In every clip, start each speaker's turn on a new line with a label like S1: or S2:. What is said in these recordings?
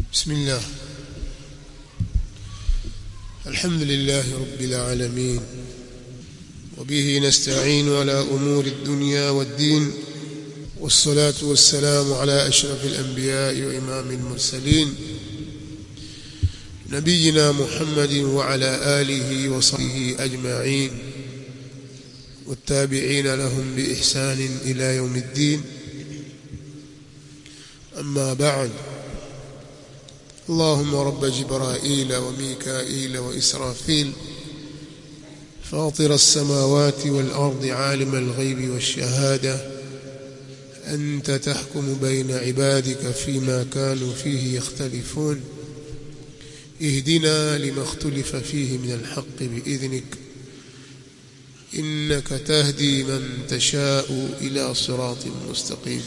S1: بسم الله الحمد لله رب العالمين وبه نستعين على أمور الدنيا والدين والصلاة والسلام على أشرف الأنبياء وإمام المرسلين نبينا محمد وعلى آله وصحبه أجمعين والتابعين لهم بإحسان إلى يوم الدين أما بعد اللهم رب جبرائيل وميكائيل وإسرافيل فاطر السماوات والأرض عالم الغيب والشهادة أنت تحكم بين عبادك فيما كانوا فيه يختلفون اهدنا لما اختلف فيه من الحق بإذنك إنك تهدي من تشاء إلى صراط مستقيم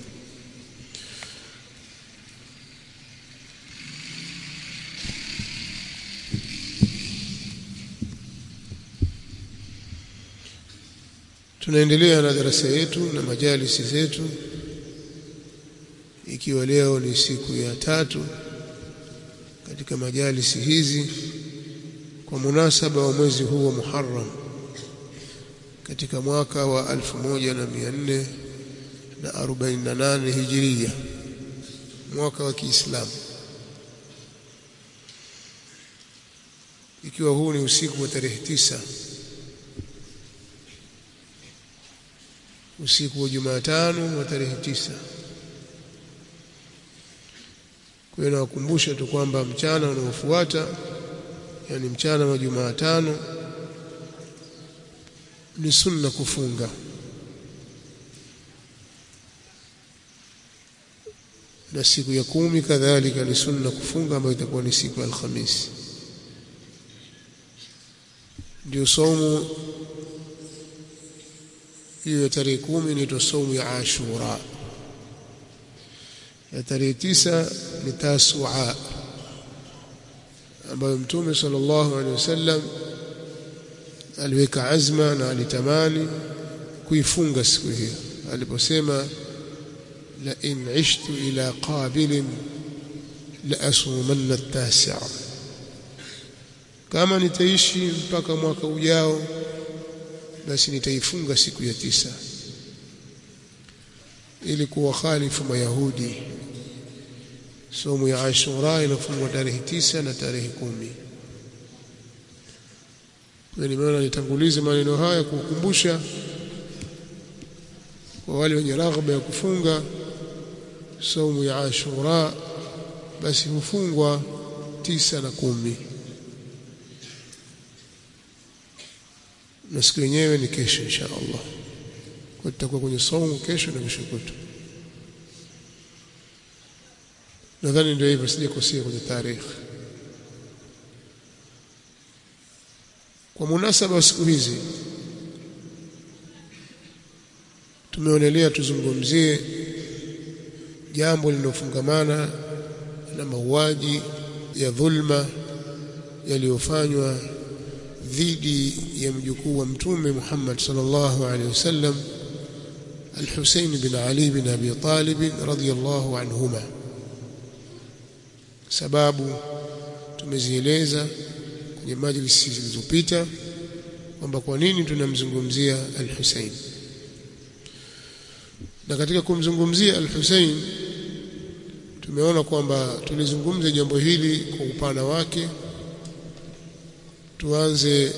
S1: tunaendelea na darasa yetu na majalisi zetu ikiwa leo ni siku ya tatu katika majalisi hizi kwa munasaba wa mwezi huu wa Muharram katika mwaka wa 1448 Hijiria mwaka wa Kiislamu ikiwa huu ni usiku wa tarehe tisa usiku wa Jumatano wa tarehe tisa. Kwa hiyo nawakumbusha tu kwamba mchana unaofuata yani mchana wa Jumatano ni sunna kufunga na siku ya kumi kadhalika ni sunna kufunga ambayo itakuwa ni siku ya Alhamisi. Ndio somo hiyo ya tarehe kumi inaitwa saumu ya Ashura. Ya tarehe tisa ni Tasua ambayo Mtume sallallahu alaihi wasallam aliweka azma na alitamani kuifunga siku hiyo aliposema la in ishtu ila qabilin la asumanna at-tasi'a kama nitaishi mpaka mwaka ujao basi nitaifunga siku ya tisa ili kuwakhalifu mayahudi somo ya Ashura inafungwa tarehe tisa na tarehe kumi kwa nimeona nitangulize maneno haya kukumbusha kwa wale wenye raghba ya kufunga somo ya Ashura basi hufungwa tisa na kumi na siku yenyewe ni kesho insha Allah. Kwa tutakuwa kwenye saumu kesho na kesho kutwa. Nadhani ndio hivyo, sijakosea kwenye tarehe. Kwa munasaba wa siku hizi tumeonelea tuzungumzie jambo linalofungamana na mauaji ya dhulma yaliyofanywa dhidi ya mjukuu wa mtume Muhammad sallallahu alaihi wasallam Al-Husayn bin Ali bin Abi Talib radhiyallahu anhuma sababu tumezieleza kwenye majlisi zilizopita kwamba kwa nini tunamzungumzia Al-Husayn na katika kumzungumzia Al-Husayn tumeona kwamba tulizungumza jambo hili kwa upana wake tuanze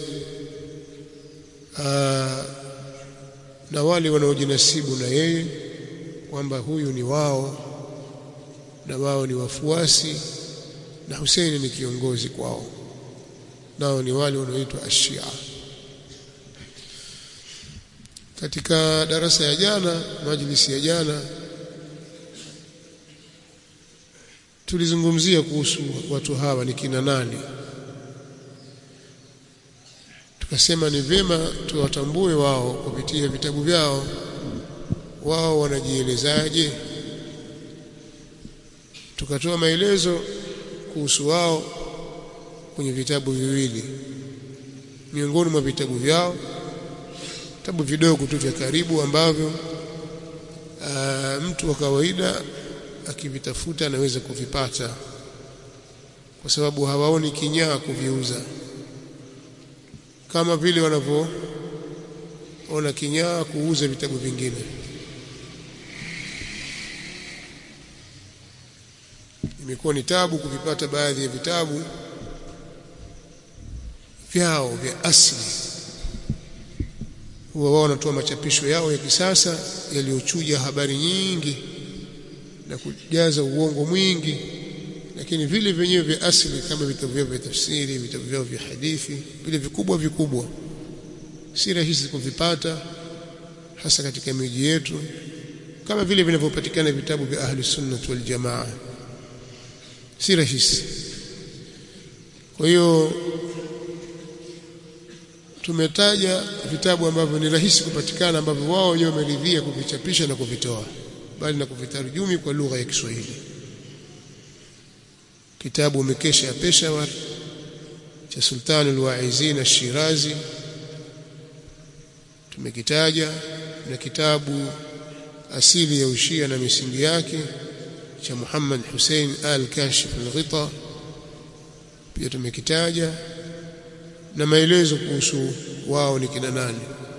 S1: aa, na wale wanaojinasibu na yeye kwamba huyu ni wao na wao ni wafuasi na Huseini ni kiongozi kwao nao ni wale wanaoitwa Ashia katika darasa ya jana majlisi ya jana tulizungumzia kuhusu watu hawa ni kina nani tukasema ni vyema tuwatambue wao kupitia vitabu vyao wao wanajielezaje tukatoa maelezo kuhusu wao kwenye vitabu viwili miongoni mwa vitabu vyao vitabu vidogo tu vya karibu ambavyo aa, mtu wa kawaida akivitafuta anaweza kuvipata kwa sababu hawaoni kinyaa kuviuza kama vile wanavyoona kinyaa kuuza vitabu vingine imekuwa ni tabu kuvipata baadhi ya vitabu vyao vya asili huwa wao wanatoa machapisho yao ya kisasa yaliyochuja habari nyingi na kujaza uongo mwingi lakini vile vyenyewe vya asili kama vitabu vyao vya tafsiri vitabu vyao vya hadithi vile vikubwa vikubwa si rahisi kuvipata hasa katika miji yetu kama vile vinavyopatikana vitabu vya ahli sunnah wal jamaa si rahisi kwa hiyo tumetaja vitabu ambavyo ni rahisi kupatikana ambavyo wao wenyewe wameridhia kuvichapisha na kuvitoa bali na kuvitarjumi kwa lugha ya Kiswahili kitabu Mikesha ya Peshawar cha Sultan al-Waizin al-Shirazi tumekitaja na kitabu asili ya ushia na misingi yake cha Muhammad Hussein al-Kashif al-Ghita pia tumekitaja na maelezo kuhusu wao ni kina nani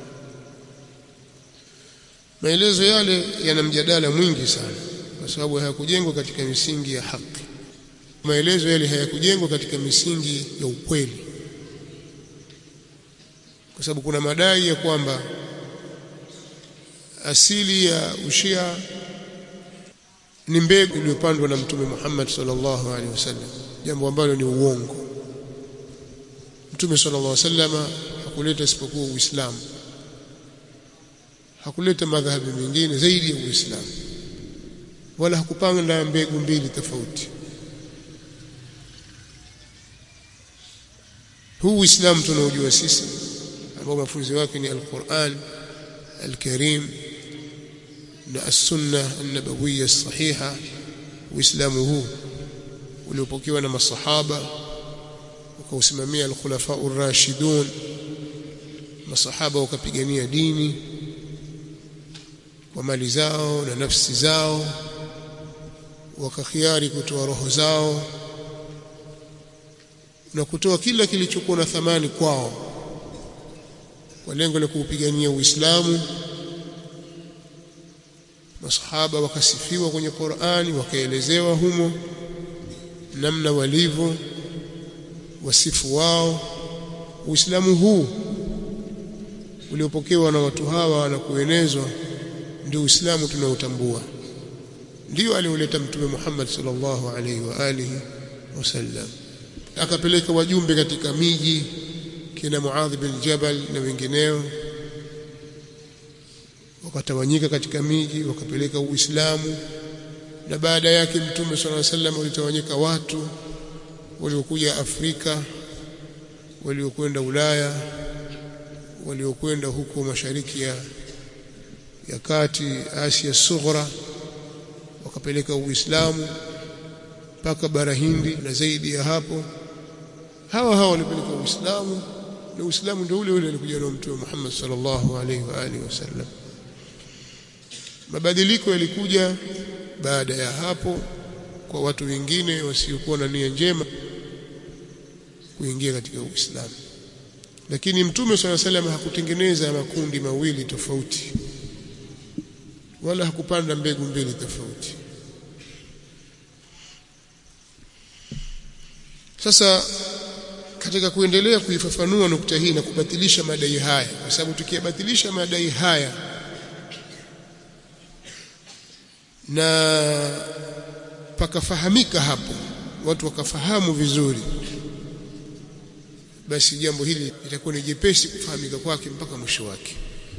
S1: maelezo yale yana mjadala mwingi sana kwa sababu hayakujengwa katika misingi ya haki maelezo yale hayakujengwa katika misingi ya ukweli kwa sababu kuna madai ya kwamba asili ya ushia ni mbegu iliyopandwa na mtume Muhammad sallallahu alaihi wasallam jambo ambalo ni uongo mtume sallallahu alaihi wasallam hakuleta isipokuwa uislamu hakuleta madhahabu mengine zaidi ya uislamu wala hakupanga mbegu mbili tofauti huu uislamu tunaojua sisi ambao mafunzo yake ni alquran alkarim na as-sunna an-nabawiyya as-sahiha uislamu huu uliopokewa na masahaba ukausimamia al-khulafa ar-rashidun masahaba wakapigania dini kwa mali zao na nafsi zao wakakhiari kutoa roho zao na kutoa kila kilichokuwa na thamani kwao kwa lengo la kuupigania Uislamu masahaba wakasifiwa kwenye Qur'ani wakaelezewa humo namna walivyo wasifu wao Uislamu huu uliopokewa na watu hawa na kuenezwa ndio Uislamu tunaotambua ndio alioleta mtume Muhammad sallallahu alaihi wa alihi wasallam akapeleka wajumbe katika miji kina Muadh bin Jabal na wengineo wakatawanyika katika miji wakapeleka Uislamu na baada yake mtume sallallahu alaihi wasallam walitawanyika watu waliokuja Afrika waliokwenda Ulaya waliokwenda huko mashariki ya ya kati Asia Sughra wakapeleka Uislamu mpaka bara Hindi na zaidi ya hapo hawa hawa walipeleka Uislamu na Uislamu ndio ule ule alikuja na Mtume Muhammad sallallahu alaihi wa alihi wasallam mabadiliko yalikuja baada ya hapo kwa watu wengine wasiokuwa na nia njema kuingia katika Uislamu lakini Mtume swalla salam hakutengeneza makundi mawili tofauti wala hakupanda mbegu mbili tofauti sasa katika kuendelea kuifafanua nukta hii na kubatilisha madai haya kwa sababu tukiyabatilisha madai haya na pakafahamika hapo watu wakafahamu vizuri basi jambo hili litakuwa ni jepesi kufahamika kwake mpaka mwisho wake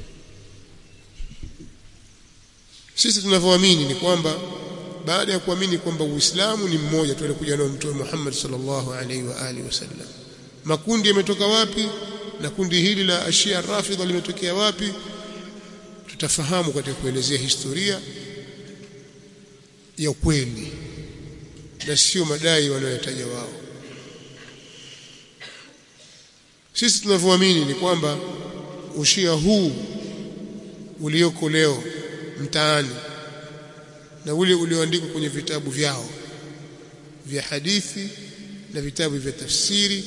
S1: sisi tunavyoamini ni kwamba baada ya kuamini kwamba Uislamu ni mmoja tu alikuja nao Mtume Muhammad sallallahu alaihi wa alihi wasallam makundi yametoka wapi na kundi hili la Ashia Rafidha limetokea wapi tutafahamu katika kuelezea historia ya kweli na sio madai wanayotaja wao sisi tunavyoamini ni kwamba ushia huu ulioko leo mtaani na ule ulioandikwa kwenye vitabu vyao vya hadithi na vitabu vya tafsiri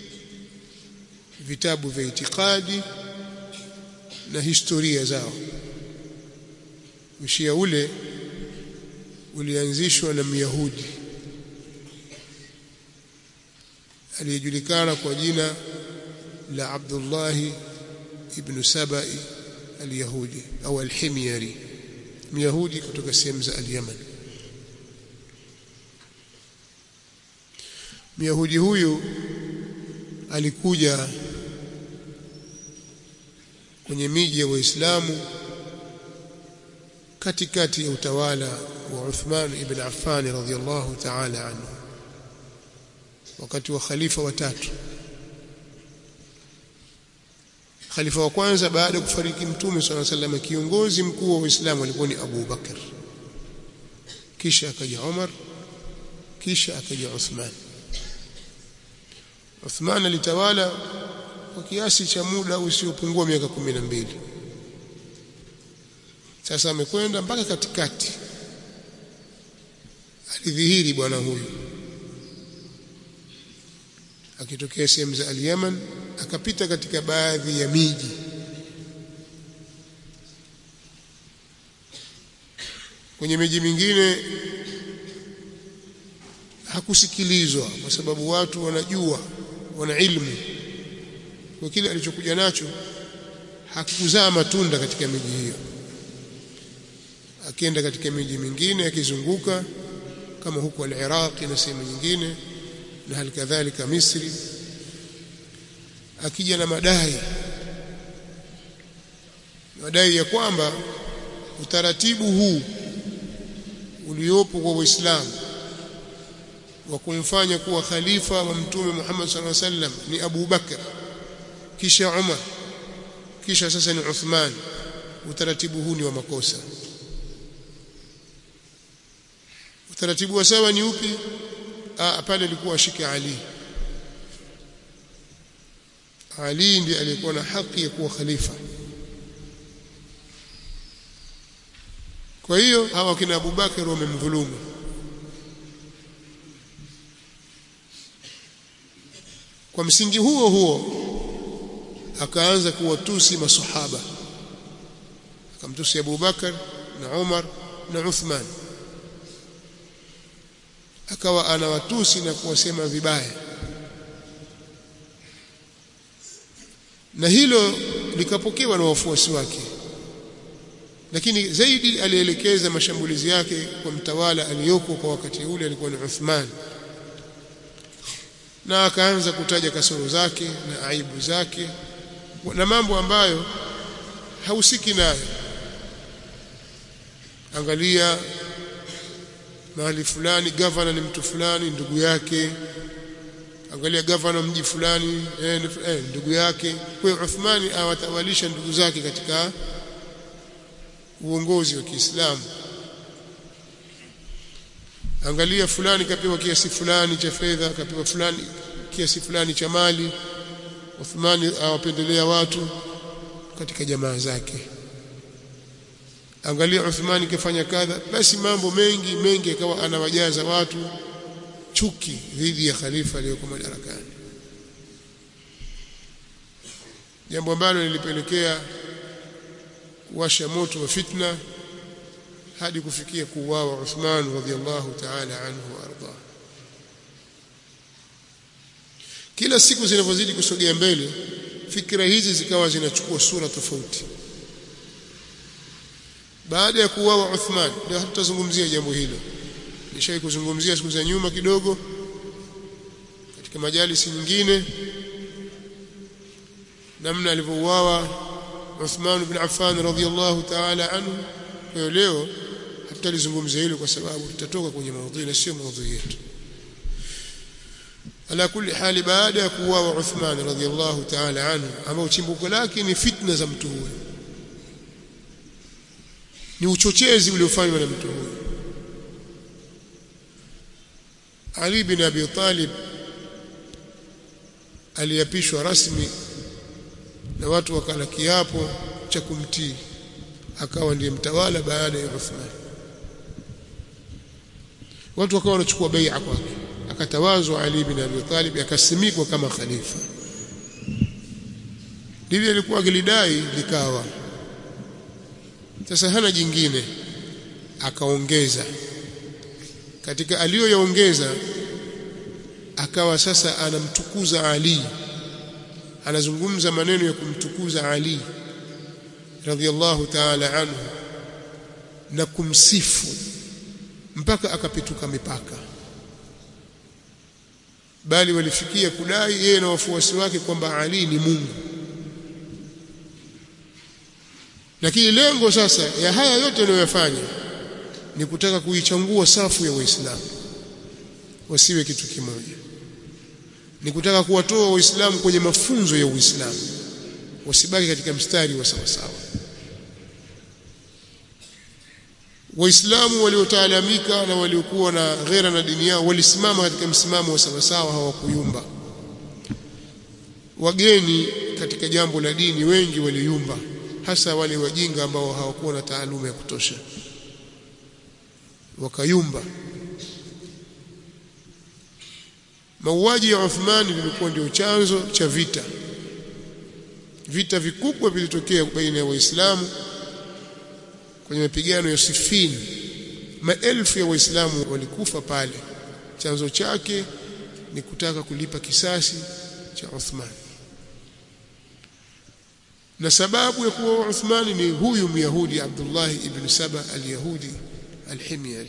S1: vitabu vya itikadi na historia zao ushia ule ulianzishwa na Myahudi aliyejulikana kwa jina la Abdullah ibn Sabai al-Yahudi au al-Himyari Myahudi kutoka sehemu za al-Yaman Myahudi huyu alikuja kwenye miji ya Waislamu katikati ya utawala wa Uthman ibn Affan radhiyallahu ta'ala anhu wakati wa khalifa watatu khalifa wa kwanza baada ya kufariki mtume swalla sallam kiongozi mkuu wa Uislamu alikuwa ni Abu Bakar kisha akaja Umar kisha akaja Uthman Uthman alitawala kwa kiasi cha muda usiopungua miaka kumi na mbili sasa amekwenda mpaka katikati alidhihiri bwana huyu akitokea sehemu za al-Yaman akapita katika baadhi ya miji kwenye miji mingine hakusikilizwa kwa sababu watu wanajua wana ilmu kwa kile alichokuja nacho hakuzaa matunda katika miji hiyo akienda katika miji mingine akizunguka kama huko al-Iraq na sehemu nyingine na hali kadhalika Misri akija na madai madai ya kwamba utaratibu huu uliopo kwa Uislamu wa kumfanya kuwa khalifa wa mtume Muhammad sallallahu alaihi wasallam ni Abu Bakar kisha Umar kisha sasa ni Uthman utaratibu huu ni wa makosa utaratibu wa sawa ni upi ah pale alikuwa ashike Ali Ali ndiye aliyekuwa na haki ya kuwa khalifa kwa hiyo hawa kina Abu Bakar wamemdhulumu kwa msingi huo huo akaanza kuwatusi masahaba akamtusi Abu Bakar na Umar na Uthman akawa anawatusi na kuwasema vibaya na hilo likapokewa na wafuasi wake lakini zaidi alielekeza mashambulizi yake kwa mtawala aliyoko kwa wakati ule alikuwa ni Uthman na akaanza kutaja kasoro zake na aibu zake na mambo ambayo hausiki nayo angalia mahali fulani gavana ni mtu fulani ndugu yake angalia gavana mji fulani eh, eh, ndugu yake kwa hiyo Uthmani awatawalisha ndugu zake katika uongozi wa Kiislamu angalia fulani kapewa kiasi fulani cha fedha kapewa fulani kiasi fulani cha mali Uthmani awapendelea watu katika jamaa zake angalia Uthmani kafanya kadha basi mambo mengi mengi akawa anawajaza watu chuki dhidi ya khalifa aliyoko madarakani jambo ambalo lilipelekea kuwasha moto wa fitna hadi kufikia kuuawa Uthman radhiallahu ta'ala anhu warda kila siku zinavyozidi kusogea mbele fikra hizi zikawa zinachukua sura tofauti baada ya kuuawa Uthman ndio hatutazungumzia jambo hilo nishawahi kuzungumzia siku za nyuma kidogo katika majalisi nyingine namna alivyouawa Uthman ibn Affan radhiyallahu ta'ala anhu kwa hiyo leo hatutalizungumzia hilo kwa sababu tutatoka kwenye maudhui na sio maudhui yetu ala kulli hali baada ya kuuawa Uthman radhiyallahu ta'ala anhu ambao chimbuko lake ni fitna za mtu huyo ni uchochezi uliofanywa na mtu huyo Ali bin Abi Talib aliapishwa rasmi na watu wakala kiapo cha kumtii akawa ndiye mtawala baada ya Uthman watu wakawa wanachukua bai'a kwake akatawazwa Ali bin Abi Talib akasimikwa kama khalifa lile alikuwa akilidai likawa sasa hana jingine akaongeza katika aliyoyaongeza akawa sasa anamtukuza Ali anazungumza maneno ya kumtukuza Ali radhiallahu ta'ala anhu na kumsifu mpaka akapituka mipaka bali walifikia kudai yeye na wafuasi wake kwamba Ali ni Mungu lakini lengo sasa ya haya yote anayofanya ni kutaka kuichangua safu ya Waislamu wasiwe kitu kimoja ni kutaka kuwatoa Waislamu kwenye mafunzo ya Uislamu wasibaki katika mstari wa sawa sawa Waislamu waliotaalamika na waliokuwa na ghera na dini yao walisimama katika msimamo wa sawa sawa hawakuyumba wageni katika jambo la dini wengi waliyumba hasa wale wajinga ambao hawakuwa na taaluma ya kutosha wakayumba mauaji ya Uthman lilikuwa ndio chanzo cha vita vita vikubwa vilitokea baina ya waislamu kwenye mapigano ya Siffin maelfu ya waislamu walikufa pale chanzo chake ni kutaka kulipa kisasi cha Uthman na sababu ya kuwa Uthman ni huyu Myahudi Abdullah ibn Saba al-Yahudi al-Himyari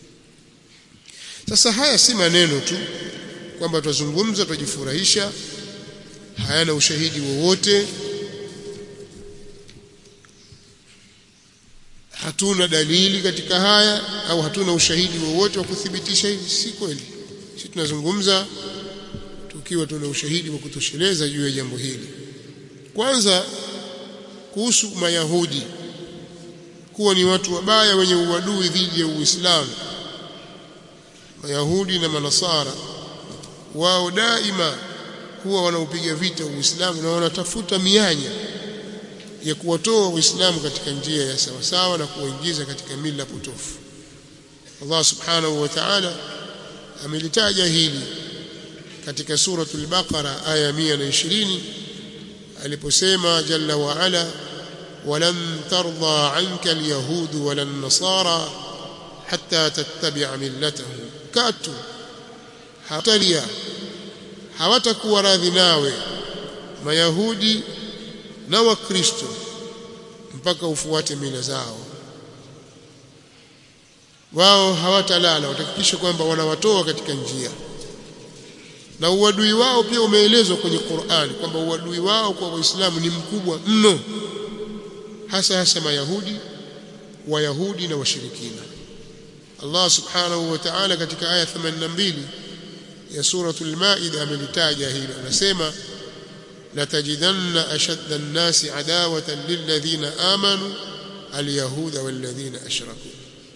S1: sasa haya si maneno tu kwamba tuzungumza tujifurahisha hayana ushahidi wowote hatuna dalili katika haya au hatuna ushahidi wowote wa kuthibitisha hivi si kweli sisi tunazungumza tukiwa tuna ushahidi wa kutosheleza juu ya jambo hili kwanza kuhusu mayahudi kuwa ni watu wabaya wenye uadui dhidi ya Uislamu mayahudi na manasara wao daima huwa wanaupiga vita Uislamu na wanatafuta mianya ya kuwatoa Uislamu katika njia ya sawasawa na kuwaingiza katika mila potofu. Allah Subhanahu wa Ta'ala amelitaja hili katika suratul Baqara aya 120 aliposema jalla wa ala walan tarda anka alyahud wala nasara hatta tattabi'a millatahum katu hatalia hawatakuwa radhi nawe mayahudi na wakristo mpaka ufuate mila zao wao hawatalala watahakikisha kwamba wanawatoa katika njia na uadui wao pia umeelezwa kwenye Qur'an kwamba uadui wao kwa waislamu ni mkubwa mno hasa hasa mayahudi wayahudi na washirikina Allah subhanahu wa ta'ala katika aya 82 ya suratul maida amelitaja hilo anasema لتجدن أشد الناس عداوة للذين آمنوا اليهود والذين أشركوا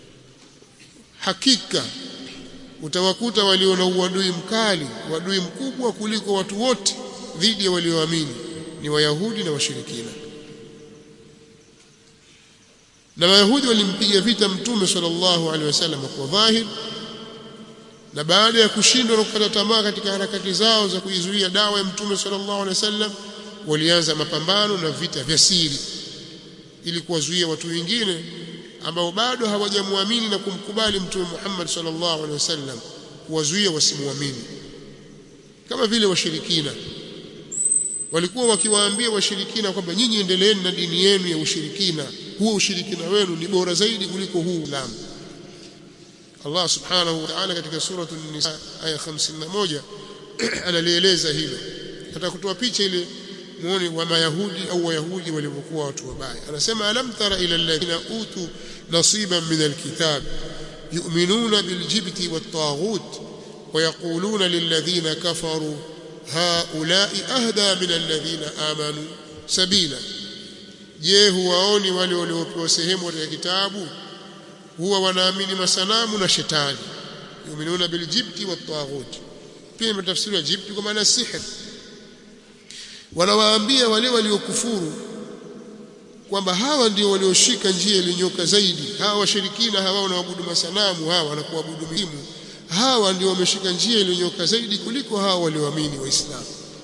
S1: hakika utawakuta walio na uadui mkali uadui mkubwa kuliko watu wote dhidi ya walioamini ni wayahudi na washirikina na wayahudi walimpiga vita mtume sallallahu alaihi wasallam kwa dhahir na baada ya kushindwa na kukata tamaa katika harakati zao za kuizuia dawa ya mtume sallallahu alaihi wasallam walianza mapambano na vita vya siri ili kuwazuia watu wengine ambao bado hawajamwamini na kumkubali mtume Muhammad sallallahu alaihi wasallam kuwazuia wasimuamini kama vile washirikina walikuwa wakiwaambia washirikina kwamba nyinyi endeleeni na dini yenu ya ushirikina huo ushirikina wenu ni bora zaidi kuliko huu Uislamu Allah subhanahu wa ta'ala katika suratu an-nisa aya 51 analieleza hilo hata kutoa picha ile muone wa mayahudi au wayahudi walivyokuwa watu wabaya anasema alam tara ila alladhina utu nasiban min alkitab yu'minuna biljibti wat-taghut ويقولون للذين كفروا هؤلاء أهدى من الذين آمنوا سبيلا je huwaoni wale waliopewa sehemu katika kitabu huwa wanaamini masanamu na shetani yuminuna biljibti wat-taghut pia imetafsiriwa jibti kwa maana sihr wanawaambia wale waliokufuru kwamba hawa ndio walioshika njia iliyonyoka zaidi hawa washirikina hawa wanaabudu masanamu hawa wanakuabudu mizimu hawa ndio wameshika njia iliyonyoka zaidi kuliko hawa walioamini waislamu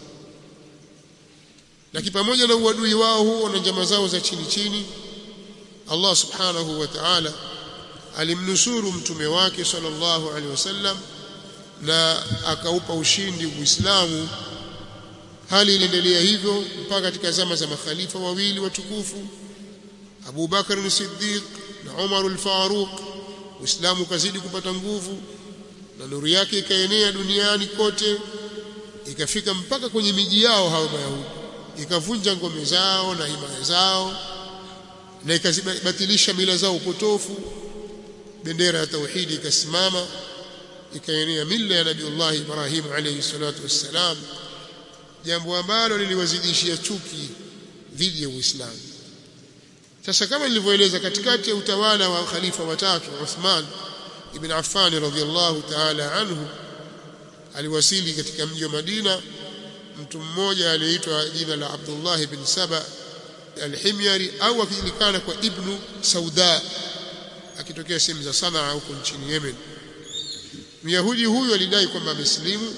S1: lakini pamoja na uadui wao huo na njama zao za chini chini Allah subhanahu wa ta'ala alimnusuru mtume wake sallallahu alaihi wasallam na akaupa ushindi Uislamu hali iliendelea hivyo mpaka katika zama za makhalifa wawili watukufu Abu Bakar as-Siddiq na Umar al-Faruq Uislamu ukazidi kupata nguvu na nuru yake ikaenea duniani kote ikafika mpaka kwenye miji yao hao Mayahudi ikavunja ngome zao na himaya zao na ikazibatilisha mila zao upotofu bendera ya tauhidi ikasimama ikaenea mila ya Nabiullah Ibrahim alayhi salatu wassalam jambo ambalo liliwazidishia chuki dhidi ya Uislamu sasa kama nilivyoeleza katikati ya utawala wa khalifa watatu Uthman ibn Affan radhiyallahu ta'ala anhu aliwasili katika mji wa Madina mtu mmoja aliyeitwa jina la Abdullah ibn Saba al-Himyari au akijulikana kwa Ibn Sauda akitokea sehemu za Sanaa huko nchini Yemen Myahudi huyu alidai kwamba amesilimu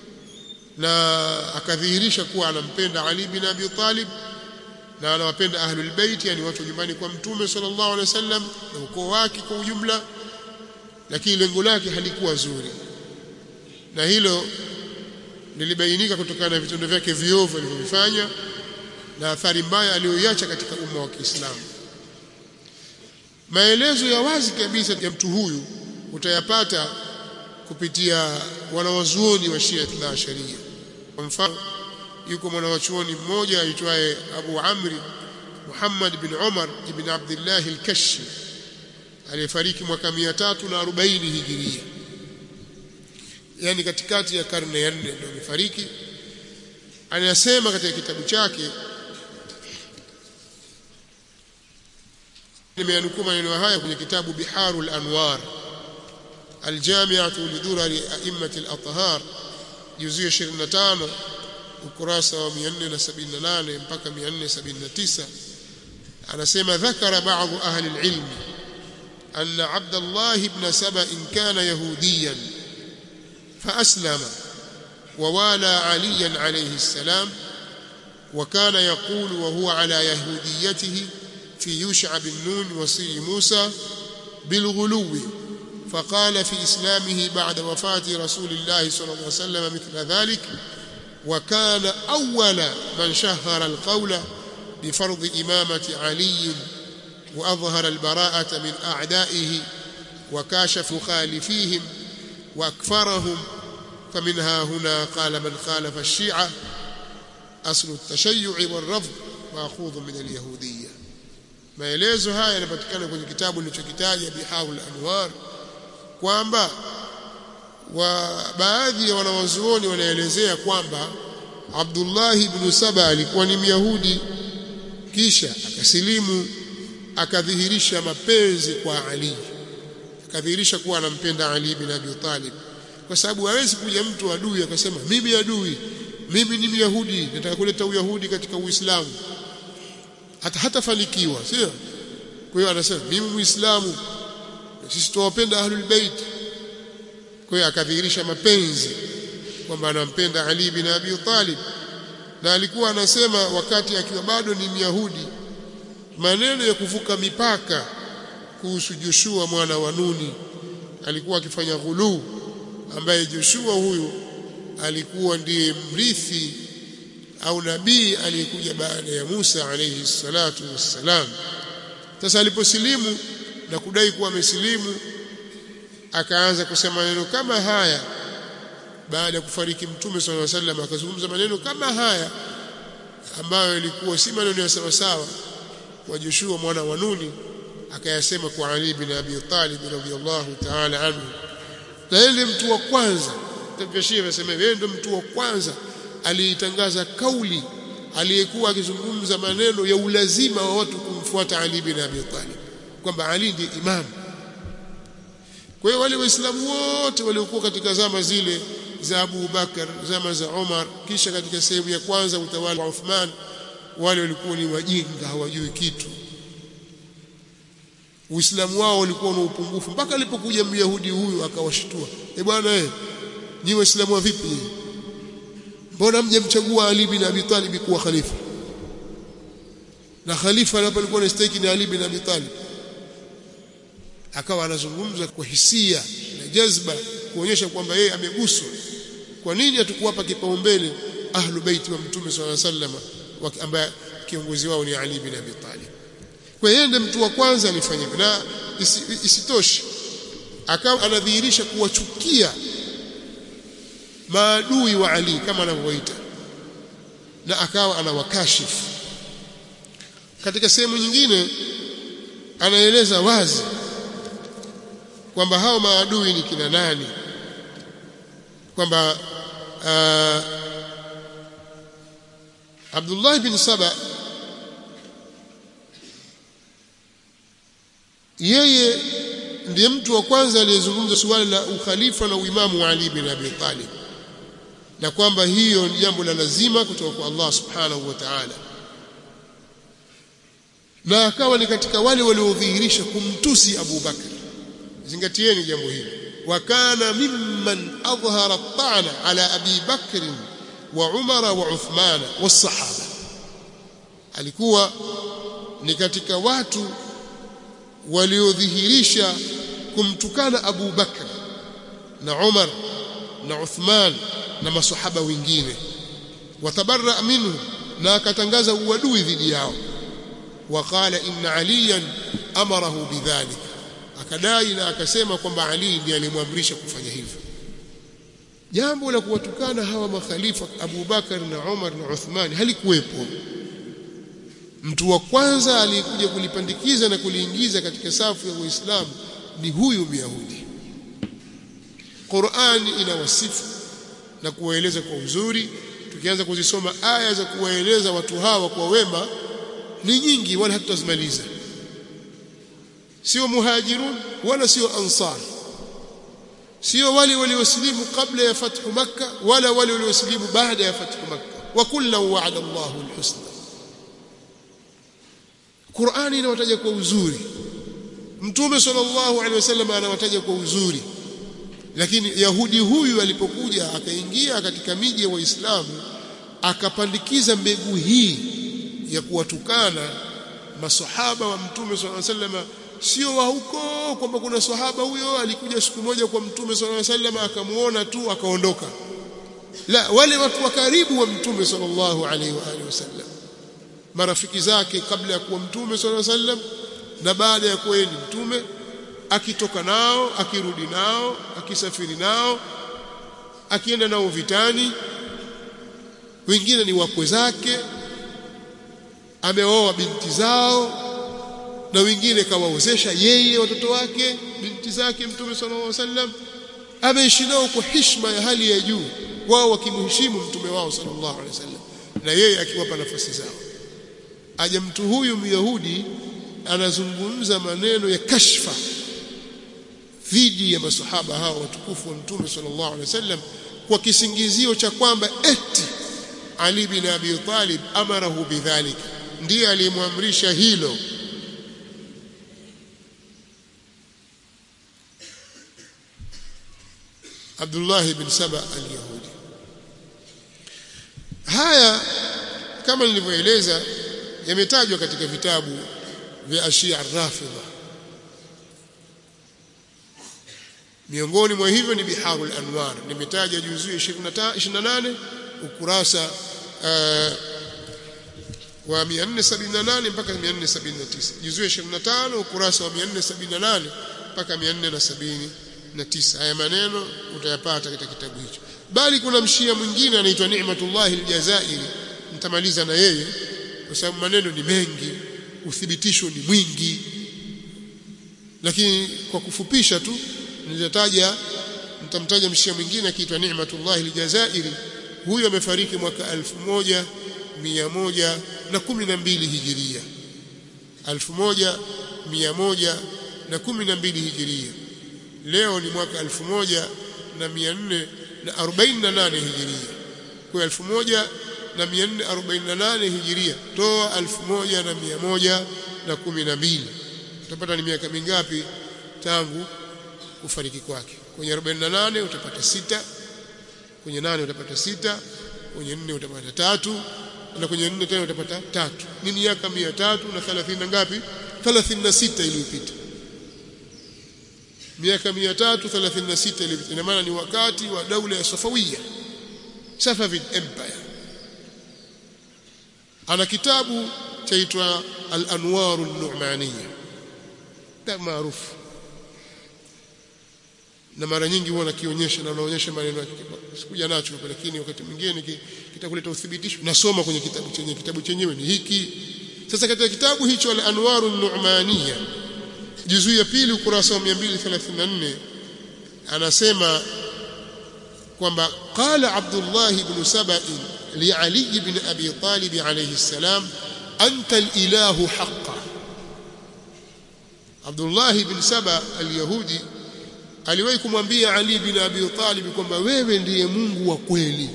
S1: na akadhihirisha kuwa anampenda Ali bin Abi Talib na anawapenda ahlul bait yani watu nyumbani kwa mtume sallallahu alaihi wasallam na ukoo wake kwa ujumla lakini lengo lake halikuwa zuri na hilo lilibainika kutokana na vitendo vyake viovu alivyofanya na athari mbaya aliyoiacha katika umma wa Kiislamu maelezo ya wazi kabisa ya mtu huyu utayapata kupitia wanawazuoni wa Shia na Sharia kwa mfano yuko mwanawachuoni mmoja aitwaye Abu Amri Muhammad bin Umar ibn Abdullah al-Kashi aliyefariki mwaka 340 Hijiria yani katikati ya karne ya 4 ndio amefariki anasema katika kitabu chake nimeanukuu maneno haya kwenye kitabu Biharul Anwar Aljami'atu lidurari a'immat al-athhar juzuu 25 ukurasa wa 478 mpaka 479 anasema dhakara baadhi ahli al-ilm أن عبد الله بن سبأ كان يهوديا فأسلم ووالى عليا عليه السلام وكان يقول وهو على يهوديته في يوشع بن نون وصي موسى بالغلو فقال في إسلامه بعد وفاة رسول الله صلى الله عليه وسلم مثل ذلك وكان أول من شهر القول بفرض إمامة علي وأظهر البراءة من أعدائه وكاشف مخالفيهم وأكفرهم فمنها هنا قال من خالف الشيعة أصل التشيع والرفض مأخوذ من اليهودية maelezo haya yanapatikana kwenye kitabu nilichokitaja Bihaul Anwar kwamba wa baadhi ya wanawazuoni wanaelezea kwamba Abdullah ibn Saba alikuwa ni Myahudi kisha akasilimu akadhihirisha mapenzi kwa Ali akadhihirisha kuwa anampenda Ali bin Abi Talib kwa sababu hawezi kuja mtu adui akasema mimi adui mimi ni Myahudi nataka kuleta uyahudi katika Uislamu hata hatafanikiwa sio kwa hiyo anasema mimi muislamu sisi tuwapenda ahlul bait kwa hiyo akadhihirisha mapenzi kwamba anampenda Ali bin Abi Talib na alikuwa anasema wakati akiwa bado ni Myahudi maneno ya kuvuka mipaka kuhusu Joshua mwana wa Nuni alikuwa akifanya ghuluu ambaye Joshua huyu alikuwa ndiye mrithi au nabii aliyekuja baada ya Musa alayhi salatu wassalam sasa aliposilimu na kudai kuwa amesilimu akaanza kusema maneno kama haya baada ya kufariki mtume sallallahu alaihi wasallam akazungumza maneno kama haya ambayo ilikuwa si maneno ya sawa sawa kwa Joshua mwana wa Nuni akayasema kwa Ali bin Abi Talib radhiyallahu ta'ala anhu na yeye mtu wa kwanza tabashia anasema yeye ndio mtu wa kwanza aliitangaza kauli aliyekuwa akizungumza maneno ya ulazima wa watu kumfuata Ali bin Abi Talib kwamba Ali ndiye imam kwa hiyo wale waislamu wote waliokuwa katika zama zile za Abu Bakar zama za Umar kisha katika sehemu ya kwanza utawala wa Uthman wale walikuwa ni wajinga hawajui kitu Uislamu wao ulikuwa na upungufu mpaka alipokuja Myahudi huyu akawashtua eh bwana eh nyi waislamu wa vipi mbona mjamchagua Ali bin Abi Talib kuwa khalifa na khalifa hapo alikuwa anastahili ni Ali bin Abi Talib akawa anazungumza kwa hisia na jazba kuonyesha kwamba yeye ameguswa kwa nini hatukuwapa kipaumbele ahlu baiti wa mtume swalla sallam ambaye kiongozi wao ni Ali bin Abi Talib kwa yeye ndiye mtu wa kwanza alifanya na isi, isitoshe akawa anadhihirisha kuwachukia maadui wa Ali kama anavyoita na akawa anawakashifu katika sehemu nyingine anaeleza wazi kwamba hao maadui ni kina nani kwamba uh, Abdullah bin Saba yeye ndiye mtu wa kwanza aliyezungumza suala la ukhalifa na uimamu wa Ali bin Abi Talib na kwamba hiyo ni jambo la lazima kutoka kwa Allah subhanahu wa ta'ala na akawa ni katika wale waliodhihirisha kumtusi Abu Bakr zingatieni jambo hili wa kana mimman adhhara at-ta'na ala Abi Bakr wa Umar wa Uthman was-sahaba alikuwa ni katika watu waliodhihirisha kumtukana Abu Bakr na Umar na Uthman na masahaba wengine watabarra minhu na akatangaza uadui dhidi yao waqala inna aliyan amarahu bidhalik akadai na akasema kwamba Ali ndiye alimwamrisha kufanya hivyo jambo la kuwatukana hawa makhalifa Abu Bakar na Umar na Uthman halikuwepo mtu wa kwanza aliyekuja kulipandikiza na kuliingiza katika safu ya Uislamu ni huyu Myahudi Qur'ani inawasifu na kuwaeleza kwa uzuri tukianza kuzisoma aya za kuwaeleza watu hawa kwa wema ni nyingi wala hatutazimaliza sio muhajirun wala sio ansar sio wale waliosilimu kabla ya fathu makka wala wale waliosilimu baada ya fathu makka wa kullu wa'ada Allahu alhusna Qur'ani inawataja kwa uzuri Mtume sallallahu alaihi wasallam anawataja kwa uzuri lakini Yahudi huyu alipokuja akaingia katika miji ya Waislamu akapandikiza mbegu hii ya kuwatukana masahaba wa Mtume sallallahu alaihi wasallam sio wa huko kwamba kuna sahaba huyo alikuja siku moja kwa Mtume sallallahu alaihi wasallam akamuona tu akaondoka la wale watu wa karibu wa Mtume sallallahu alaihi wa alihi wasallam marafiki zake kabla ya kuwa Mtume sallallahu alaihi wasallam na baada ya kuwa ni mtume akitoka nao akirudi nao akisafiri nao akienda nao vitani wengine ni wakwe zake ameoa binti zao na wengine kawaozesha yeye watoto wake binti zake mtume sallallahu alaihi wasallam ameishi nao kwa heshima ya hali ya juu wao wakimheshimu mtume wao sallallahu alaihi wasallam na yeye akiwapa nafasi zao aje mtu huyu myahudi anazungumza maneno ya kashfa dhidi ya masahaba hao watukufu wa mtume sallallahu alaihi wasallam kwa kisingizio cha kwamba eti Ali bin Abi Talib amarahu bidhalik ndiye aliyemwamrisha hilo Abdullah bin Saba al-Yahudi haya kama nilivyoeleza yametajwa katika vitabu vya Ashia Rafidha miongoni mwa hivyo ni Biharul Anwar nimetaja juzuu 28 ukurasa uh, wa 478 mpaka 479 juzuu 25 ukurasa wa 478 mpaka 479 haya maneno utayapata katika kitabu hicho bali kuna mshia mwingine anaitwa Ni'matullah al-Jazairi nitamaliza na yeye kwa sababu maneno ni mengi uthibitisho ni mwingi lakini kwa kufupisha tu nilitaja nitamtaja mshia mwingine akiitwa Ni'matullah al-Jazairi huyo amefariki mwaka 1112 hijiria 1112 hijiria leo ni mwaka 1448 hijiria kwa 1448 hijiria toa 1112 utapata ni miaka mingapi tangu kufariki kwake kwenye 48 utapata sita kwenye nane utapata sita kwenye nne utapata tatu na kwenye nne tena utapata tatu ni miaka mia tatu na thelathini na ngapi thelathini na sita iliyopita miaka mia tatu thelathini na sita iliyopita ina maana ni wakati wa daula ya Safawiya Safavid Empire ana kitabu chaitwa Al-Anwar An-Nu'maniyya kitabu maarufu na mara nyingi huwa nakionyesha na naonyesha maneno yake sikuja nacho hapa lakini wakati mwingine kitakuleta uthibitisho nasoma kwenye kitabu chenye kitabu chenyewe ni hiki sasa katika kitabu hicho al-Anwar an-Nu'maniyya juzuu ya pili ukurasa wa 234 anasema kwamba qala Abdullah ibn Saba'i li Ali ibn Abi Talib alayhi salam anta al-ilahu haqqan Abdullah ibn Saba al-Yahudi aliwahi kumwambia Ali bin Abi Talib kwamba wewe ndiye Mungu wa kweli.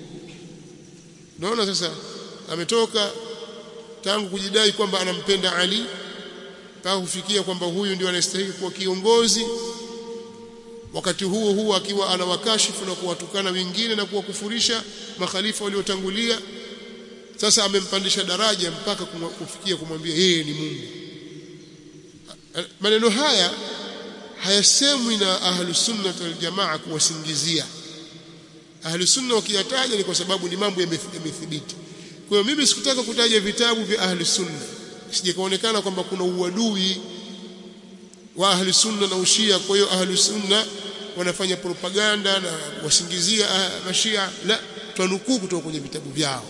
S1: Naona sasa ametoka tangu kujidai kwamba anampenda Ali mpaka kufikia kwamba huyu ndio anastahili kuwa kiongozi, wakati huo huo akiwa anawakashifu na kuwatukana wengine na kuwakufurisha makhalifa waliotangulia. Sasa amempandisha daraja mpaka kufikia kumwambia yeye ni Mungu. Maneno haya hayasemwi na ahlus sunna wal jamaa kuwasingizia ahlus sunna wakiyataja ni kwa sababu ni mambo yamethibiti kwa hiyo mimi sikutaka kutaja vitabu vya ahlus sunna sije kaonekana kwamba kuna uadui wa ahlus sunna na ushia kwa hiyo ahlus sunna wanafanya propaganda na wasingizia mashia la twanukuu kutoka kwenye vitabu vyao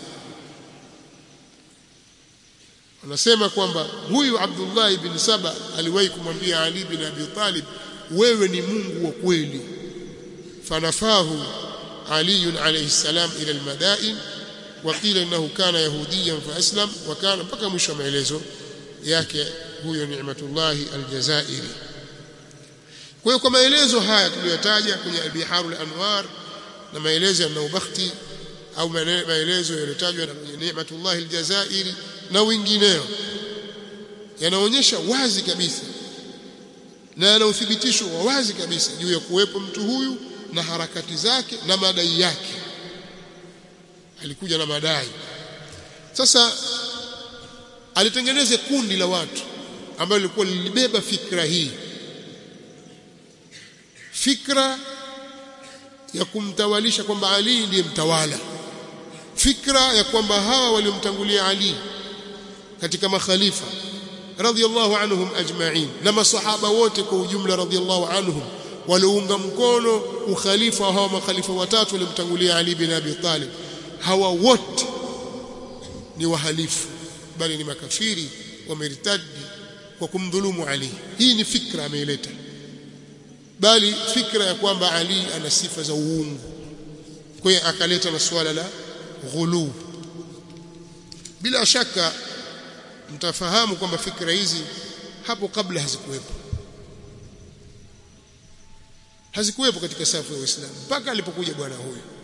S1: anasema kwamba huyu Abdullah ibn Saba aliwahi kumwambia Ali ibn Abi Talib wewe ni Mungu wa kweli fanafahu Ali alayhi salam ila almadain وقيل انه كان يهوديا فاسلم وكان mpaka mwisho wa maelezo yake huyo Ni'matullah Aljazairi kwa hiyo kwa maelezo haya tuliyotaja kwenye Al-Biharul Anwar na maelezo ya Naubakhti au maelezo yaliyotajwa na kwenye Ni'matullah Aljazairi na wengineo yanaonyesha wazi kabisa na yana uthibitisho wa wazi kabisa juu ya kuwepo mtu huyu na harakati zake na madai yake alikuja na madai sasa alitengeneza kundi la watu ambalo lilikuwa lilibeba fikra hii fikra ya kumtawalisha kwamba Ali ndiye mtawala fikra ya kwamba hawa waliomtangulia Ali katika makhalifa radhiallahu anhum ajma'in na masahaba wote kwa ujumla radhiallahu anhum waliunga mkono ukhalifa wa hawa makhalifa watatu waliomtangulia Ali bin Abi Talib hawa wote ni wahalifu bali ni makafiri wameritadi kwa kumdhulumu Ali hii ni fikra ameileta bali fikra ya kwamba Ali ana sifa za uungu kwa hiyo akaleta na suala la ghulu bila shaka mtafahamu kwamba fikra hizi hapo kabla hazikuwepo hazikuwepo katika safu ya Uislamu mpaka alipokuja bwana huyu